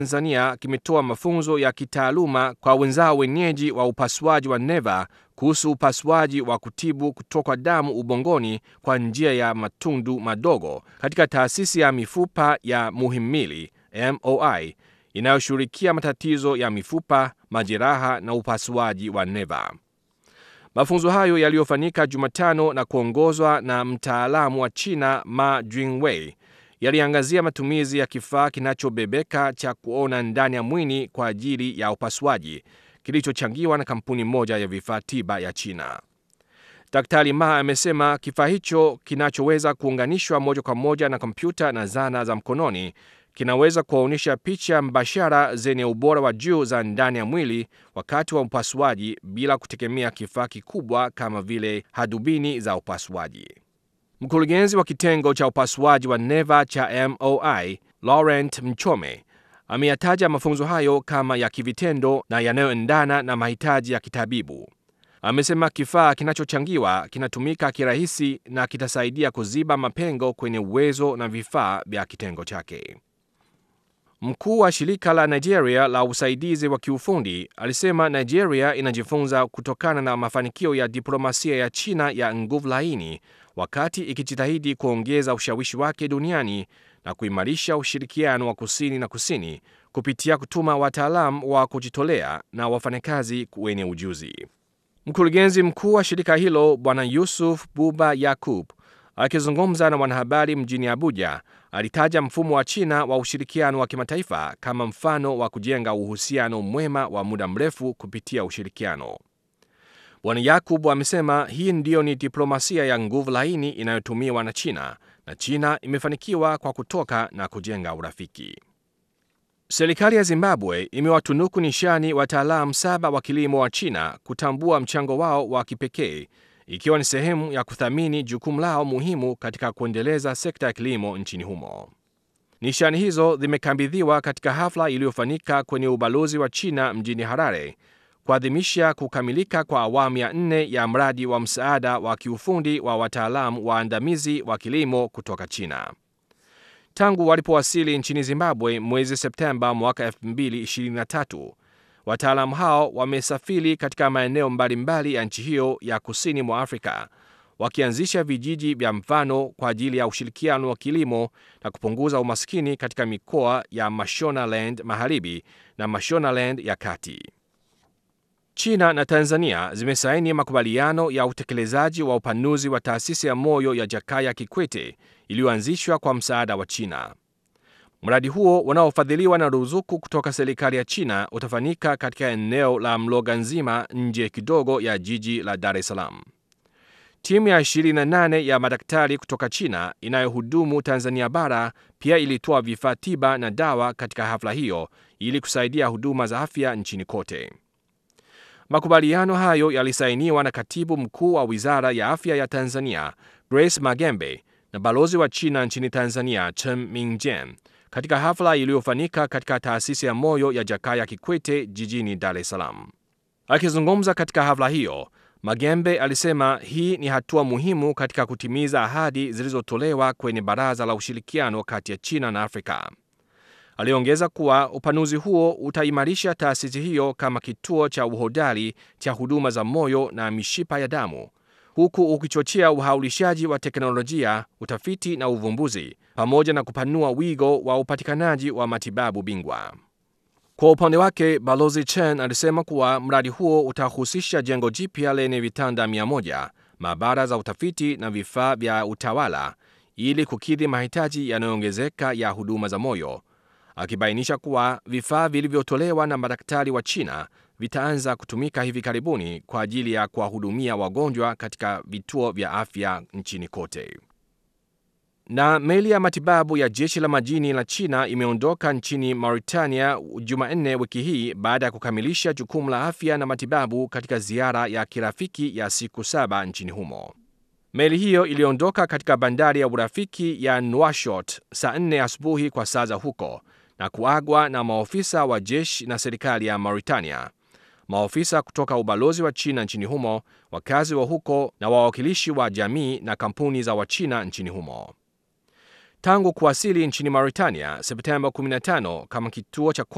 Tanzania kimetoa mafunzo ya kitaaluma kwa wenzao wenyeji wa upasuaji wa neva kuhusu upasuaji wa kutibu kutoka damu ubongoni kwa njia ya matundu madogo katika taasisi ya mifupa ya Muhimmili MOI inayoshughulikia matatizo ya mifupa, majeraha na upasuaji wa neva. Mafunzo hayo yaliyofanyika Jumatano na kuongozwa na mtaalamu wa China Ma Jingwei yaliangazia matumizi ya kifaa kinachobebeka cha kuona ndani ya mwili kwa ajili ya upasuaji kilichochangiwa na kampuni moja ya vifaa tiba ya China. Daktari Ma amesema kifaa hicho kinachoweza kuunganishwa moja kwa moja na kompyuta na zana za mkononi kinaweza kuonyesha picha mbashara zenye ubora wa juu za ndani ya mwili wakati wa upasuaji bila kutegemea kifaa kikubwa kama vile hadubini za upasuaji. Mkurugenzi wa kitengo cha upasuaji wa neva cha MOI Laurent Mchome ameyataja mafunzo hayo kama ya kivitendo na yanayoendana na mahitaji ya kitabibu. Amesema kifaa kinachochangiwa kinatumika kirahisi na kitasaidia kuziba mapengo kwenye uwezo na vifaa vya kitengo chake. Mkuu wa shirika la Nigeria la usaidizi wa kiufundi alisema Nigeria inajifunza kutokana na mafanikio ya diplomasia ya China ya nguvu laini wakati ikijitahidi kuongeza ushawishi wake duniani na kuimarisha ushirikiano wa kusini na kusini kupitia kutuma wataalamu wa kujitolea na wafanyakazi wenye ujuzi. Mkurugenzi mkuu wa shirika hilo Bwana Yusuf Buba Yakub akizungumza na wanahabari mjini Abuja alitaja mfumo wa China wa ushirikiano wa kimataifa kama mfano wa kujenga uhusiano mwema wa muda mrefu kupitia ushirikiano. Bwana Yakub amesema hii ndiyo ni diplomasia ya nguvu laini inayotumiwa na China na China imefanikiwa kwa kutoka na kujenga urafiki. Serikali ya Zimbabwe imewatunuku nishani wataalamu saba wa kilimo wa China kutambua mchango wao wa kipekee ikiwa ni sehemu ya kuthamini jukumu lao muhimu katika kuendeleza sekta ya kilimo nchini humo. Nishani hizo zimekabidhiwa katika hafla iliyofanyika kwenye ubalozi wa China mjini Harare kuadhimisha kukamilika kwa awamu ya nne ya mradi wa msaada wa kiufundi wa wataalamu waandamizi wa kilimo kutoka China. Tangu walipowasili nchini Zimbabwe mwezi Septemba mwaka 2023, wataalamu hao wamesafiri katika maeneo mbalimbali ya nchi hiyo ya kusini mwa Afrika, wakianzisha vijiji vya mfano kwa ajili ya ushirikiano wa kilimo na kupunguza umaskini katika mikoa ya Mashonaland Magharibi na Mashonaland ya Kati. China na Tanzania zimesaini makubaliano ya utekelezaji wa upanuzi wa taasisi ya moyo ya Jakaya Kikwete iliyoanzishwa kwa msaada wa China. Mradi huo unaofadhiliwa na ruzuku kutoka serikali ya China utafanyika katika eneo la Mloga Nzima nje kidogo ya jiji la Dar es Salaam. Timu ya 28 ya madaktari kutoka China inayohudumu Tanzania bara pia ilitoa vifaa tiba na dawa katika hafla hiyo ili kusaidia huduma za afya nchini kote. Makubaliano hayo yalisainiwa na katibu mkuu wa wizara ya afya ya Tanzania Grace Magembe na balozi wa China nchini Tanzania Chen Mingjian katika hafla iliyofanyika katika taasisi ya moyo ya Jakaya Kikwete jijini Dar es Salaam. Akizungumza katika hafla hiyo, Magembe alisema hii ni hatua muhimu katika kutimiza ahadi zilizotolewa kwenye Baraza la Ushirikiano kati ya China na Afrika. Aliongeza kuwa upanuzi huo utaimarisha taasisi hiyo kama kituo cha uhodari cha huduma za moyo na mishipa ya damu, huku ukichochea uhaulishaji wa teknolojia, utafiti na uvumbuzi, pamoja na kupanua wigo wa upatikanaji wa matibabu bingwa. Kwa upande wake, Balozi Chen alisema kuwa mradi huo utahusisha jengo jipya lenye vitanda 100, maabara za utafiti na vifaa vya utawala ili kukidhi mahitaji yanayoongezeka ya huduma za moyo akibainisha kuwa vifaa vilivyotolewa na madaktari wa China vitaanza kutumika hivi karibuni kwa ajili ya kuwahudumia wagonjwa katika vituo vya afya nchini kote. Na meli ya matibabu ya jeshi la majini la China imeondoka nchini Mauritania Jumanne wiki hii baada ya kukamilisha jukumu la afya na matibabu katika ziara ya kirafiki ya siku saba nchini humo. Meli hiyo iliondoka katika bandari ya urafiki ya Nouakchott saa 4 asubuhi kwa saa za huko na kuagwa na maofisa wa jeshi na serikali ya Mauritania, maofisa kutoka ubalozi wa China nchini humo, wakazi wa huko na wawakilishi wa jamii na kampuni za Wachina nchini humo. Tangu kuwasili nchini Mauritania Septemba 15 kama kituo cha